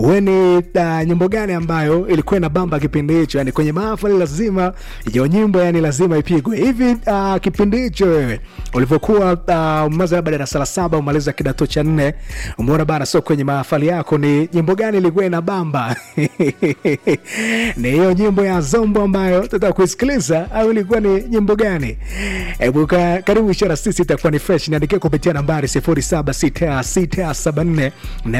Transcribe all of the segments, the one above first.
we ni uh, nyimbo gani ambayo ilikuwa ina bamba kipindi hicho yani kwenye mahafali lazima hiyo nyimbo yani lazima ipigwe hivi uh, kipindi hicho wewe ulivyokuwa uh, umaza labda darasa la saba umaliza kidato cha nne umeona bana so kwenye mahafali yako ni nyimbo gani ilikuwa ina bamba ni hiyo nyimbo ya zombo ambayo tutaka kuisikiliza au ilikuwa ni nyimbo gani hebu ka- karibu ishara sisi itakuwa ni fresh niandikia kupitia nambari 076674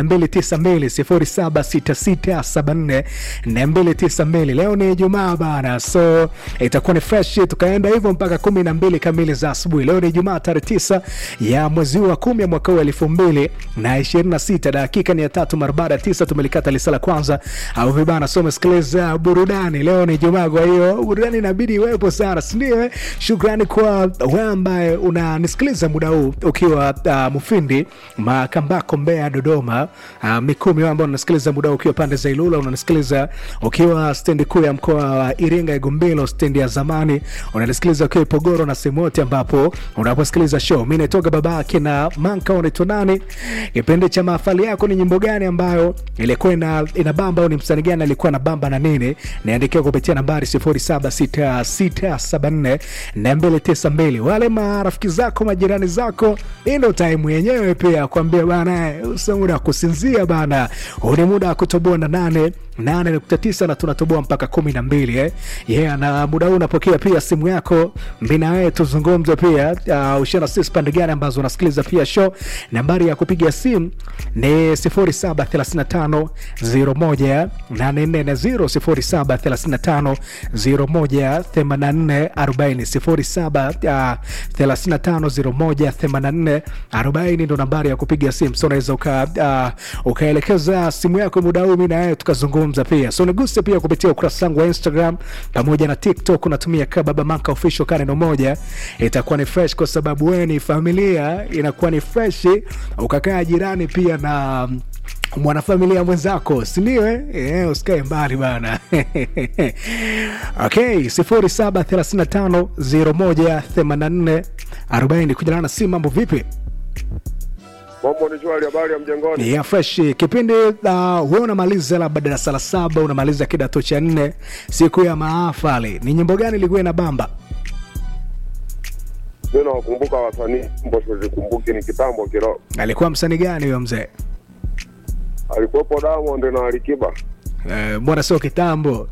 292 076674 leo ni ijumaa bana so itakuwa ni fresh tukaenda hivyo mpaka kumi na mbili kamili za asubuhi leo ni ijumaa tarehe tisa ya mwezi huu wa kumi ya mwaka huu elfu mbili na ishirini na sita dakika ni ya tatu mara baada ya tisa tumelikata lisa la kwanza au vibana so umesikiliza burudani leo ni ijumaa kwa hiyo burudani inabidi iwepo sana sindio eh? shukrani kwa wewe ambaye unanisikiliza muda huu ukiwa uh, mufindi makambako mbea dodoma uh, mikumi wewe ambao unasikiliza muda huu ukiwa pande za ilula unanisikiliza ukiwa stendi kuu ya mkoa wa iringa igumbilo stendi ya zamani unanisikiliza ukiwa ipogoro na sehemu yote ambapo unaposikiliza show mi naitoka babake na manka unaitwa nani kipindi cha mahafali yako ni nyimbo gani ambayo ilikuwa ina, ina bamba au ni msanii gani alikuwa na bamba na nini niandikia kupitia nambari 076674 wale marafiki zako majirani zako hii ndo taimu yenyewe pia kuambia bana usa muda wa kusinzia bana huu ni muda wa kutoboa na nane 8.9 na tunatoboa mpaka kumi na mbili eh? yeah, na muda huu unapokea pia simu yako mbina wewe tuzungumze pia uh, ushana sisi pande gani ambazo unasikiliza pia show nambari ya kupiga simu ni 0735 01 840 0735 01 84 40 07 ndo nambari ya kupiga simu so unaweza uka, uh, ukaelekeza simu yako muda huu mi na wewe tukazungumza pia so niguse pia kupitia ukurasa wangu wa instagram pamoja na tiktok unatumia kababa maka official ka neno moja itakuwa ni fresh kwa sababu wewe ni familia inakuwa ni fresh ukakaa jirani pia na mwanafamilia mwenzako sindio eh? yeah, usikae mbali bana okay sifuri saba thelathini na tano zero moja themanini arobaini kujalana si mambo vipi Mambo ni shwari, habari ya mjengoni? ya fresh kipindi uh, we unamaliza labda darasa la saba unamaliza kidato cha nne siku ya maafali ni nyimbo gani ilikuwa ina bamba Mimi nawakumbuka wasanii, mbo sizikumbuki, ni kitambo kidogo. alikuwa msanii gani huyo mzee Alikuwepo Diamond na Alikiba. Eh, mbona sio kitambo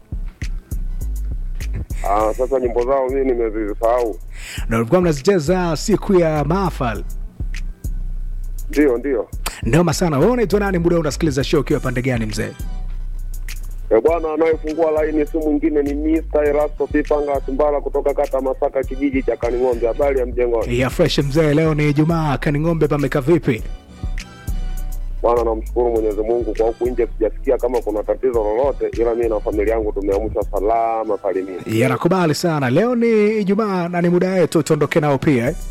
Ah, sasa nyimbo zao mimi nimezisahau. ndo ulikuwa mnazicheza siku ya maafali Ndio, ndio. noma sana wewe unaitwa nani muda huu unasikiliza show ukiwa pande gani mzee E bwana, anayefungua laini si mwingine ni Mr. Erasto Pipanga Simbala kutoka kata Masaka, kijiji cha Kaning'ombe. Habari ya mjengoni? ya fresh mzee leo ni ijumaa kaning'ombe pameka vipi Bwana, namshukuru Mwenyezi Mungu kwa huku nje sijasikia kama kuna tatizo lolote, ila mimi na familia yangu tumeamsha salama salimini. yanakubali sana leo ni ijumaa na ni muda wetu tuondoke nao pia eh?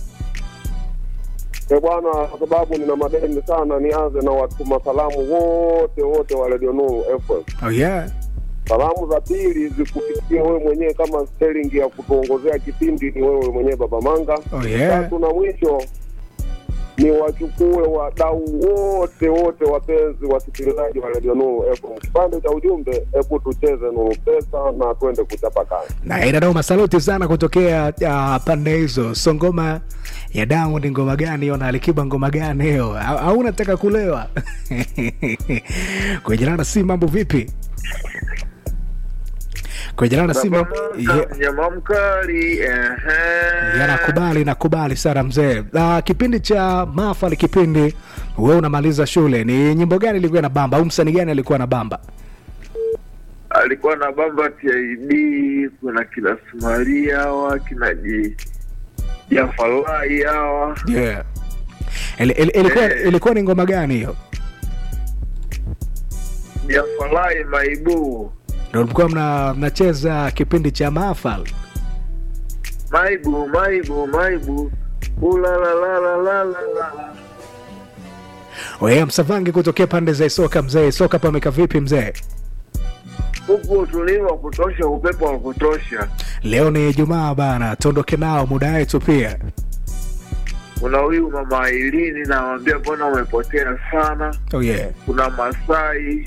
E bwana, kwa sababu nina madeni sana, nianze na watuma salamu wote wote wa Radio Nuru FM. oh yeah Salamu za pili zikufikia wewe mwenyewe kama sterling ya kutuongozea kipindi, ni wewe mwenyewe Baba Manga. oh yeah Tatu na mwisho ni wachukue wadau wote wote, wapenzi wasikilizaji wa Radio Nuru FM. Kipande cha ujumbe, hebu tucheze Nuru Pesa na twende kuchapa kazi. na inadoma saluti sana kutokea uh, pande hizo so ngoma ya Diamond ngoma gani hiyo na Alikiba ngoma gani hiyo au au unataka kulewa kujilana si mambo vipi kujilana si mambo yeah. Mnyama mkali ehe. yanakubali nakubali sana mzee uh, kipindi cha mafali kipindi we unamaliza shule ni nyimbo gani ilikuwa na bamba au msanii gani alikuwa na bamba alikuwa na bamba TID, kuna kina Sumaria hawa kina Ji Jafalai hawa yeah. Ili- ili- ilikuwa, Eh. ilikuwa ni ngoma gani hiyo Jafalai Maibu ndo mlikuwa mna- mnacheza kipindi cha mahafal Maibu Maibu Maibu ulalalalala Oye, msavangi kutokea pande za Isoka mzee. Isoka pameka vipi mzee? huku utulivu wa kutosha, upepo wa kutosha. Leo ni Ijumaa bana, tuondoke nao muda wetu pia. Kuna huyu mama Ailini, nawambia mbona umepotea sana. Oh yeah. Kuna Masai